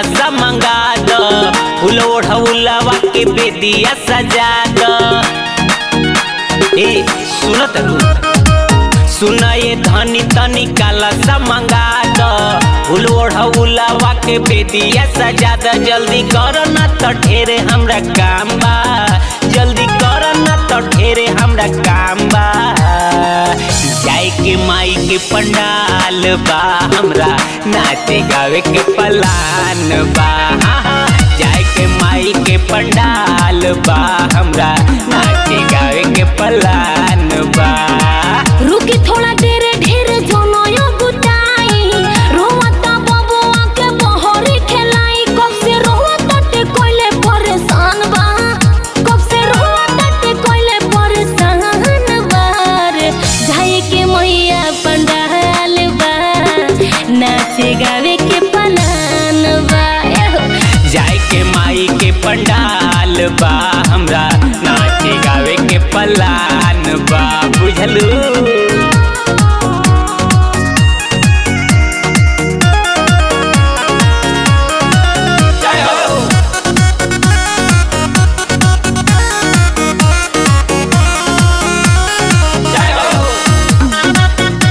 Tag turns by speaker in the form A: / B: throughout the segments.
A: कलसा मंगा दो फूल ओढ़ौलवा के बेदिया सजा दो ए सुनत सुन ये धनी तनी कलसा मंगा दो फूल ओढ़ौलवा के बेदिया सजा दो जल्दी करो ना तो ढेरे हमरा काम बा जल्दी करो ना तो ढेरे हमरा काम बा जाए के माई के पंडाल बा हमरा नाचे गावे के पलान बा हाँ, हाँ, जाए के माई के पंडाल बा हमरा नाचे गावे के पलान बा
B: रुकी थोड़ा देर ढेर जोनयो गुटाई रोवता बबुआ के बहरी खेलाई कब से रोवता ते कोइले परेशान बा कब से रोवता ते कोइले परेशान बार जाए के मैया पंडाल बा नाचे गावे के पलान बा एहो।
A: जाए के माई के पंडाल बा हमरा नाचे गावे के पलान बा बुझलू जय हो जय हो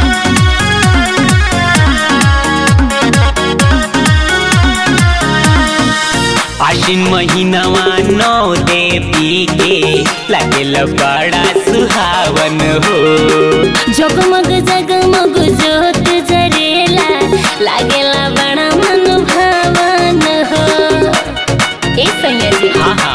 A: आश्विन महीनावा नौ देवी के लगेल बड़ा सुहावन हो
B: जगमग जगमग जोत जरेला लागेला बड़ा मन भावन हो ए सैया जी
A: हाँ हाँ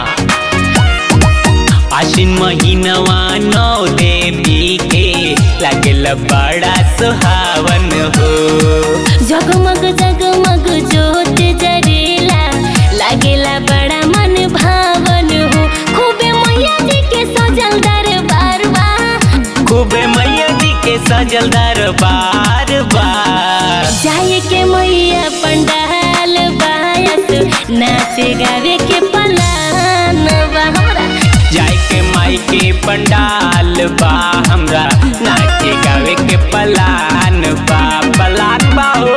A: आश्विन महीनावा नौ देवी के लगेल बड़ा सुहावन हो
B: जगमग जगमग जोत जरेला लागेला बड़ा मन भावन हो खूबे मैया जी के सजल दरबार बा
A: खूबे मैया जी के सजल दरबार बार
B: जाए के मैया पंडाल बायस नाचे गावे के पलान बा हमरा
A: जाए के माई के पंडाल बा हमरा नाचे गावे के पलान बा पलान बा हो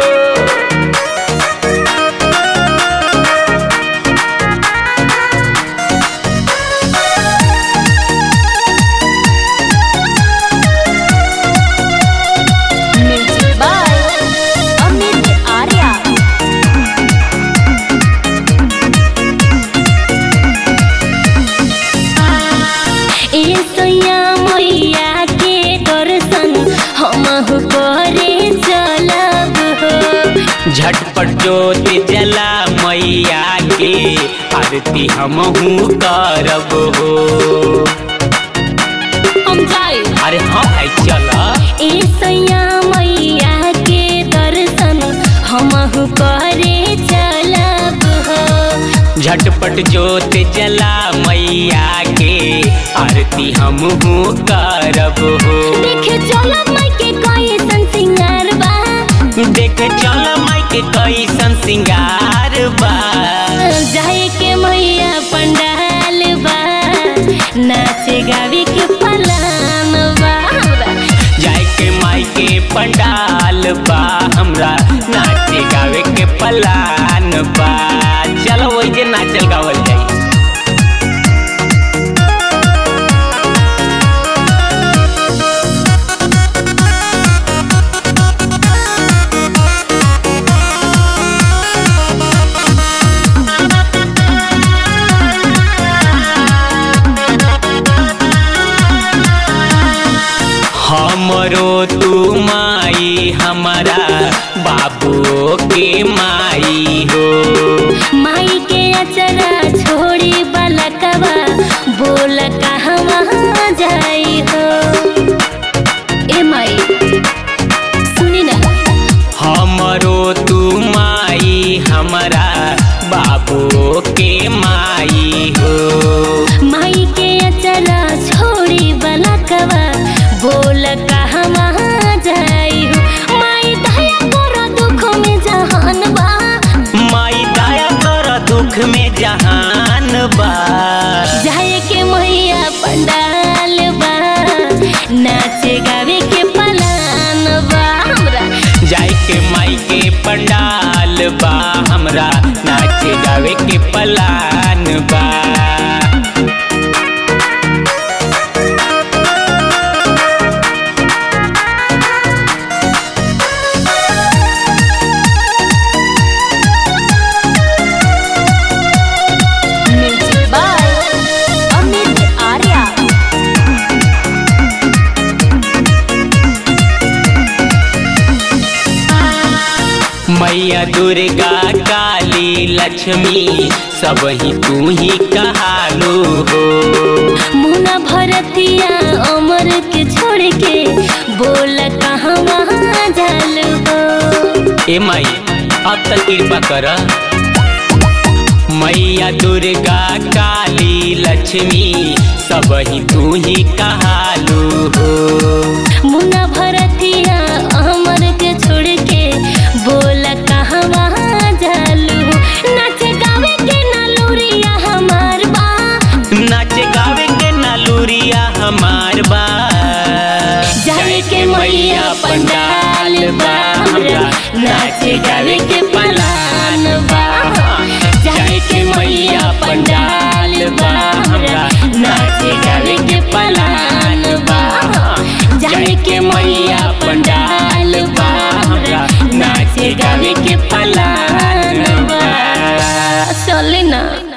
B: म्यूजिक बाय अमित आर्या ए सैया मैया के दर्शन हमहु करे चलब हो
A: झटपट जोत जला मैया के आरती हमहू करब हो
B: हम जाए
A: अरे हाँ भाई चल
B: ए सैया मैया के दर्शन हमहु करे चलब हो
A: झटपट जोत जला मैया के आरती हमहू करब हो
B: देखे चलब माई के कैसन सिंगार बा
A: देखे चल माई के कैसन सिंगार बा
B: जाए के मैया पंडाल बा नाचे गावे के पलान बा हमरा
A: जाए के माई के पंडाल बा हमरा नाचे गावे के पलान बा चलो वही जे नाचल गावल जाई हमरो तू माई हमारा बाबू के माई हो
B: माई के अचरा छोड़ी बलकवा बोल कहवा जाई हो ए माई सुनी ना
A: हमरो तू माई हमारा बाबू के माई हो
B: माई के अचरा छोड़ी बलकवा बोल कहवा जाई हो माई दया कर दुख में जहान बा
A: माई दया कर दुख में जहान बा
B: जाए के मैया पंडाल बा नाचे गावे के पलान बा हमरा
A: जाए के माई के पंडाल बा हमरा नाचे गावे के पलान बा
B: म्यूजिक बाय अमित आर्या
A: मैया दुर्गा काली लक्ष्मी सब ही तू ही कहालू हो
B: मुना भरतिया अमर के छोड़ के बोल कहाँ वहाँ जाल हो
A: ए माई अब तक कृपा कर मैया दुर्गा काली लक्ष्मी सब ही तू ही कहालू हो
B: मुना भरतिया अमर के छोड़ के बोल कहाँ वहाँ जाल हो नाच गावे के नलूरिया हमार बा
A: नाचे गावे के नालूरिया हमार बा
B: जाए के मैया पंडाल बा हमरा नाचे गावे के पलान बा जाए के मैया पंडाल बा हमरा नाचे गावे के पलान बा जाए के मैया पंडाल बा हमरा नाचे गावे के पलान बा चले ना